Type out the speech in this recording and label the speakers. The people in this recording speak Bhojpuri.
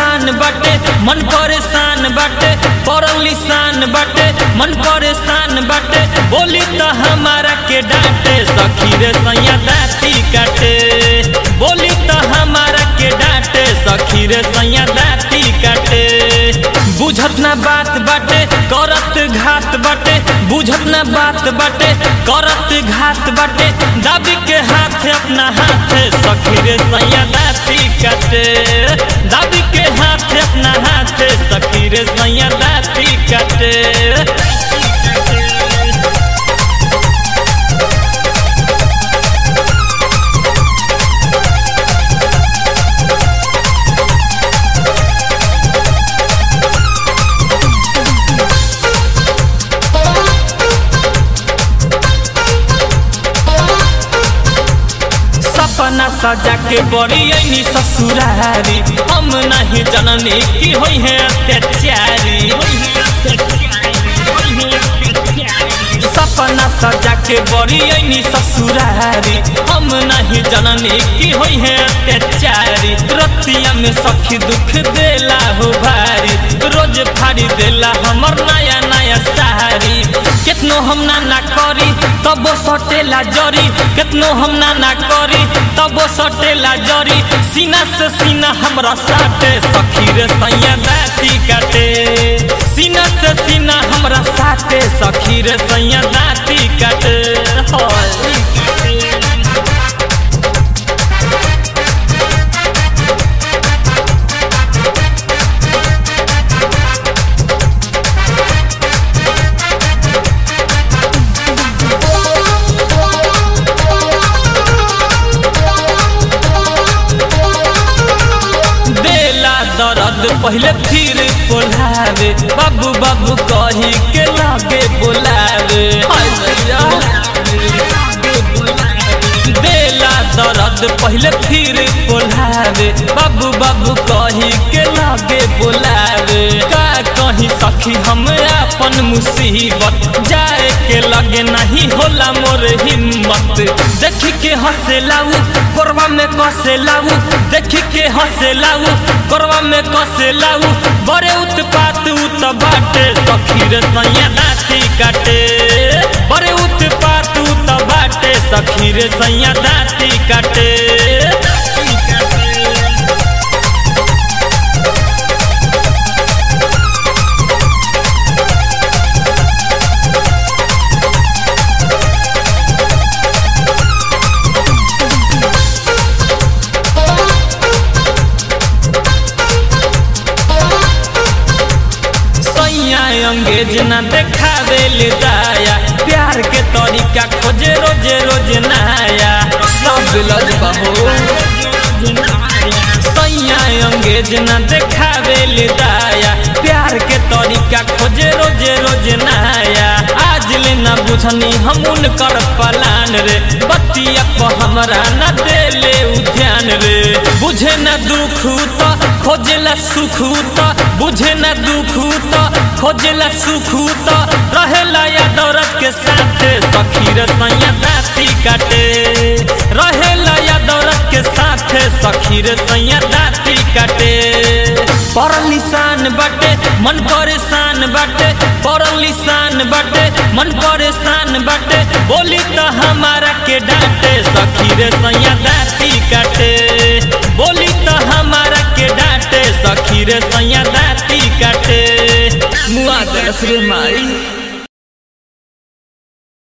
Speaker 1: निशान बाटे मन परेशान बाटे पड़ल निशान बाटे मन परेशान बाटे बोली तो हमारा के डांटे सखी रे सैया दाती काटे बोली तो हमारा के डांटे सखी रे सैया दाती काटे बुझत ना बात बाटे करत घात बाटे बुझत ना बात बाटे करत घात बाटे दाबी के हाथ अपना हाथ सखी रे सैया दाती काटे दाबी के हाथ अपना हाथ सखी रे सैया दाती काटे सपना सजा के बड़ी ऐनी ससुरारी हम नहीं जननी की होई है अत्याचारी सपना सजा के बड़ी ऐनी ससुरारी हम नहीं जननी की होई है अत्याचारी रतिया में सखी दुख देला हो भारी रोज फाड़ी देला हमर नया नया सारी कितनो हम ना ना करी तबो सटेला जरी कितनो हम ना ना करी तबो सटेला जरी सीना से सीना हमरा साटे सखी रे सैया दाती काटे सीना से सीना हमरा साटे सखी रे सैया दाती काटे होय देला दर्द पहले फिर बोलावे बाबू बाबू कही के लागे बोलावे हाय भैया देला दर्द पहले फिर बोलावे बाबू बाबू कही के लागे बोलावे का कहीं सखी हम अपन मुसीबत जाए के लगे नहीं होला मोर हिम्मत देख के हंसे लाऊ कोरवा में कसे लाऊ देख के हंसे लाऊ कोरवा में कसे लाऊ बड़े उत्पात उत बाटे सखी रे सैया दाती काटे बड़े उत्पात उत बाटे सखी रे सैया दाती काटे सैया अंगेज न देखावे ले दाया प्यार के तरीका खोजे रोजे रोज नया सब लजबा हो सैया अंगेज न देखावे ले दाया प्यार के तरीका खोजे रोजे रोज नया आज ले न बुझनी हम उनकर पलान रे बतिया पर हमरा न देले ध्यान रे बुझे न दुख तो खोजेला सुख तो बुझे न दुख तो खोजेला सुख तो रहेला या दौरत के साथ सखी रे सैया दाती काटे रहेला या दौरत के साथ सखी रे सैया दाती काटे पड़ल निशान बाटे मन परेशान बाटे पड़ल निशान बाटे मन परेशान बाटे बोली तो हमारा के डांटे सखी रे सैया दाती काटे बोली तो हमारा के डांटे सखी रे सैया दाती काटे मुआ दस रे माई